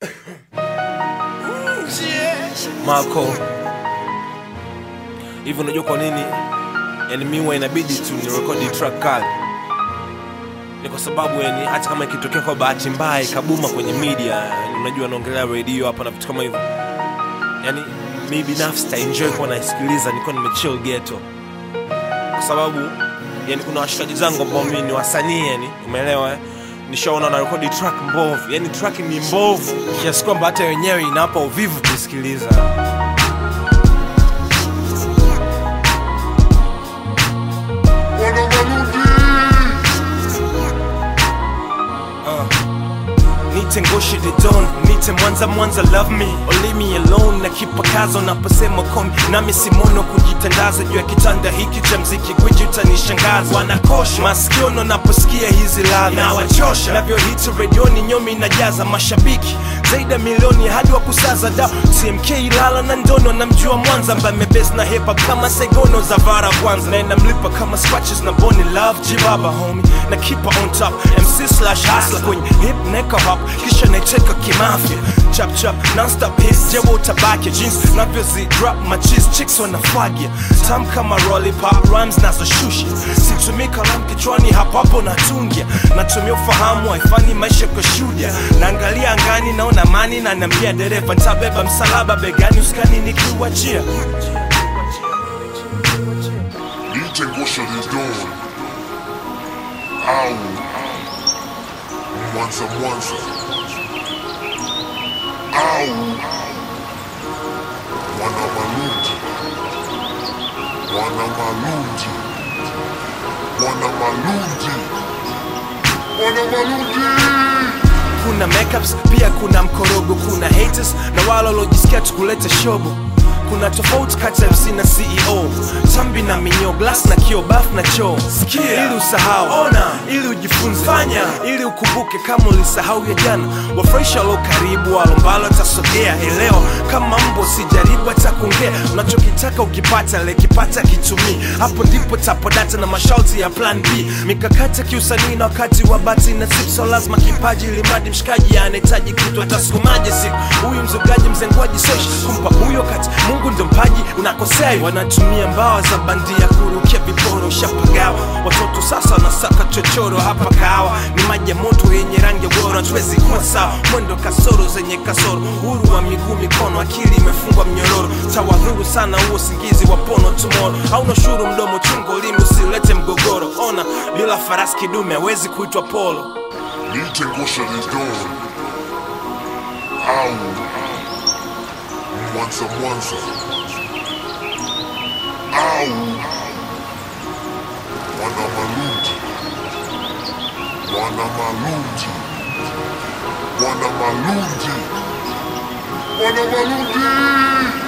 Marco. Hivi unajua kwa nini? Yani mimi huwa inabidi tu ni record track kali. Ni kwa sababu yani hata kama ikitokea kwa bahati mbaya ikabuma kwenye media, yani unajua naongelea radio hapa na vitu kama hivyo. Yani mimi binafsi ta enjoy kuwa naisikiliza niko nimechill ghetto. Kwa sababu yani kuna washikaji zangu ambao mimi ni wasanii yani, umeelewa eh? nishaona na rekodi track mbovu, yani track ni mbovu kiasi kwamba hata wenyewe inawapa uvivu kuisikiliza. Wana Maludi. Nite ngoshe the dawn, nite mwanza mwanza love me or leave me alone na kipakazo naposema komi nami simono kujitandaza juu ya kitanda hiki cha mziki gwiji utanishangaza wanakosha masikiono naposikia hizi ladha nawachosha navyohiti redioni nyomi inajaza mashabiki zaidi ya milioni hadi wa kusaza da tmk ilala na ndono namjua mwanza ambaye mebes na hepa kama segono za vara kwanza na inamlipa kama scratches na boni love jibaba homi na kipa on top mc slash hasla kwenye hip neka hop kisha naicheka kimafya chap chap nonstop hits jewo utabaki jeans navyozi drop machis chicks wanafagia tam kama lollipop rhymes nazoshusha situmii kalamu kichwani hapo hapo natungia natumia ufahamu haifanyi maisha kwa shudia naangalia angani naona mani na naambia dereva ntabeba msalaba begani uskani nikiwachia Nite ngosha the dawn. Au. Mwanza Mwanza. Au. Wana Maludi. Wana Maludi. Wana Maludi. Wana Maludi. kuna makeups pia kuna mkorogo kuna haters na wale waliojisikia tukuleta shobo kuna tofauti kati ya MC na CEO tambi na minyo glass na kio baf na choo sikia ili usahau ona ili ujifunze fanya ili ukumbuke kama ulisahau ya jana wafurahisha walo karibu walombalo atasogea elewa kama mbo sijaribu hata kuongea unachokitaka ukipata lekipata kitumii hapo ndipo tapodata na masharti ya plan b mikakati ya kiusanii na wakati wa bati na sipso lazima kipaji limadi mshikaji anahitaji kitu atasukumaje siku huyu mzugaji mzengwaji soshi kumpa huyo kati mungu ndo mpaji unakosea wanatumia mbawa za bandia kurukia viporo ushapagawa watoto sasa wanasaka chochoro hapa kahawa ni maji ya moto yenye rangi ya bora hatuwezi kuwa sawa mwendo kasoro zenye kasoro uhuru wa miguu mikono akili imefungwa mnyororo tawadhuru sana huo singizi wa pono tumoro hauna shuru mdomo chungo limi usilete mgogoro ona bila farasi kidume hawezi kuitwa polo Nite ngosha the dawn. Au. Mwanza Mwanza. Au. Wana Maludi. Wana Maludi. Wana Maludi. Wana Maludi.